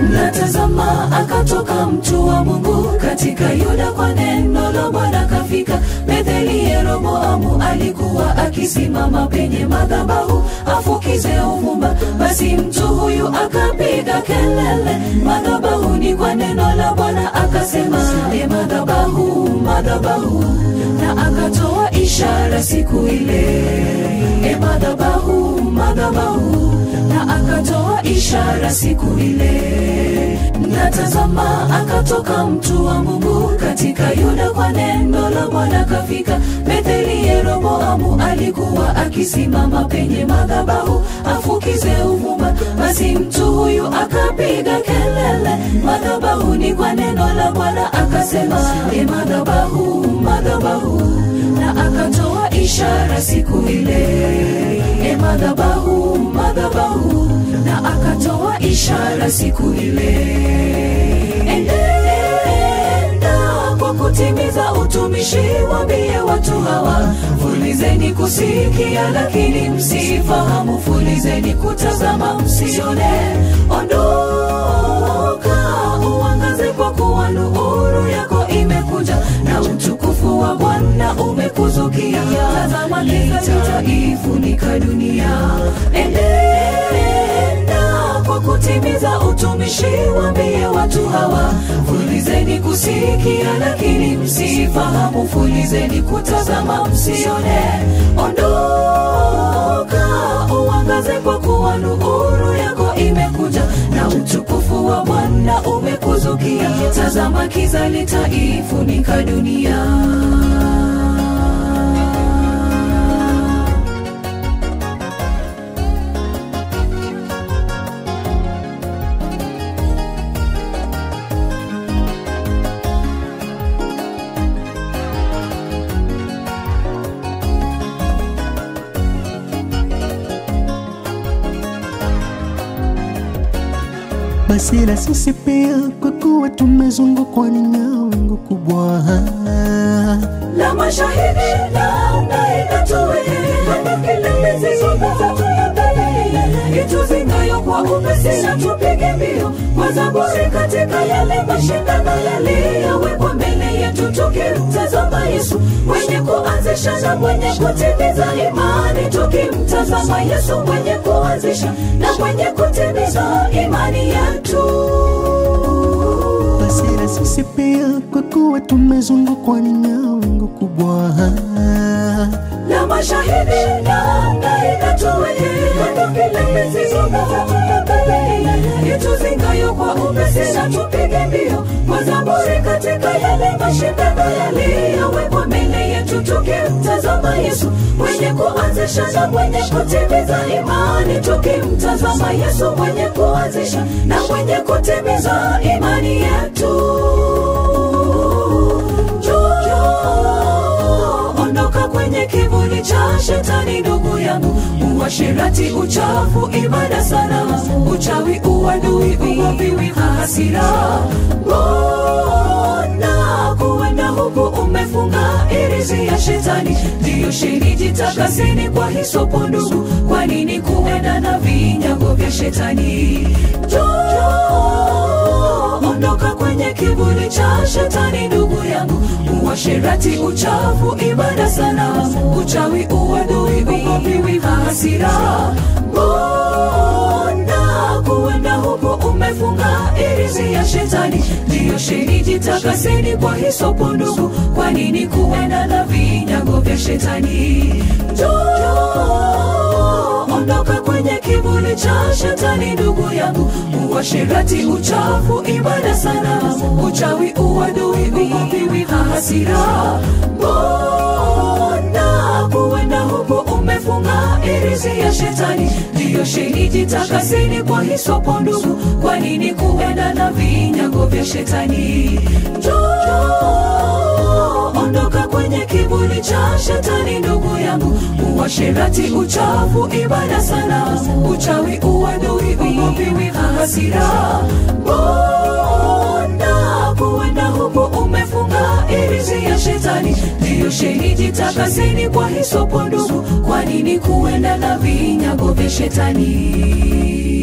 na tazama akatoka mtu wa mungu katika yuda kwa neno la bwana kafika betheli yeroboamu alikuwa akisimama penye madhabahu afukize uvumba basi mtu huyu akapiga kelele madhabahuni kwa neno la bwana akasema e madhabahu madhabahu na akatoa ishara siku ile e madhabahu madhabahu na akatoa ishara siku ile na tazama akatoka mtu wa mungu katika yuda kwa neno la bwana kafika betheli yeroboamu alikuwa akisimama penye madhabahu afukize uvumba basi mtu huyu akapiga kelele madhabahuni kwa neno la bwana akasema e madhabahu madhabahu na akatoa ishara siku ile e madhabahu madhabahu na akatoa ishara siku ile enenda kwa kutimiza utumishi wambie watu hawa fulizeni kusikia lakini msifahamu fulizeni kutazama msione ondoka uangaze kwa kuwa nuru yako imekuja na utukufu wa bwana umekuzukia tazama giza litaifunika dunia enenda kwa kutimiza utumishi wambie watu hawa fulizeni kusikia lakini msifahamu fulizeni kutazama msione ondoka uangaze kwa kuwa nuru yako imekuja na utukufu wa bwana umekuzukia tazama kiza litaifunika dunia basi na sisi pia kwa kuwa tumezungukwa na wingu kubwa la mashahidi na nainatoe hata kila mizigo mitatu ya mbele ituzingayo kwa upesi na tupige mbio kwa zaburi katika yale mashindano yaliyowekwa mbele yetu tukimtazama yesu mwenye kuanzisha na mwenye kutimiza imani tukimtazama yesu mwenye kuanzisha na mwenye kutimiza imani yetu basi na sisi pia kwa kuwa tumezungukwa na wingu kubwa la mashahidi na nainatoe kando kila mizigo mitatu ya mbele ituzingayo kwa upesi na tupige mbio kwa zaburi katika yale mashindano yaliyowekwa mbele yetu tukimtazama yesu mwenye kuanzisha na mwenye kutimiza imani tukimtazama yesu mwenye kuanzisha na mwenye kutimiza imani yetu Njoo, ondoka kwenye kivuli cha shetani ndugu yangu uashirati uchafu ibada sana uchawi uadui uwaviwi hasira mbona kuenda huku umefunga irizi ya shetani ndiyo sheni jitakaseni kwa hisopo ndugu kwa nini kuenda na vinyago vya shetani Njoo, ondoka kwenye kivuli cha shetani ndugu yangu uasherati uchafu ibada sana uchawi uadui ugoviwi hasira mbona kuenda huku umefunga irizi ya shetani ndiyo sheni jitakaseni kwa hisopo ndugu kwa nini kuenda na vinyago vya shetani Njoo, ondoka kwenye kivuli cha shetani ndugu yangu uasherati uchafu ibada sana uchawi uadui ugoviwi hasira mbona kuenda huku umefunga irizi ya shetani ndiyo sheni jitakaseni kwa hisopo ndugu kwa nini kuenda na vinyago vya shetani Njoo, ondoka kwenye kivuli cha shetani ndugu yangu uasherati uchafu ibada sana uchawi uadui ugoviwi hasira mbona kuenda huku umefunga irizi ya shetani ndiyo sheni jitakaseni kwa hisopo ndugu kwa nini kuenda na vinyago vya shetani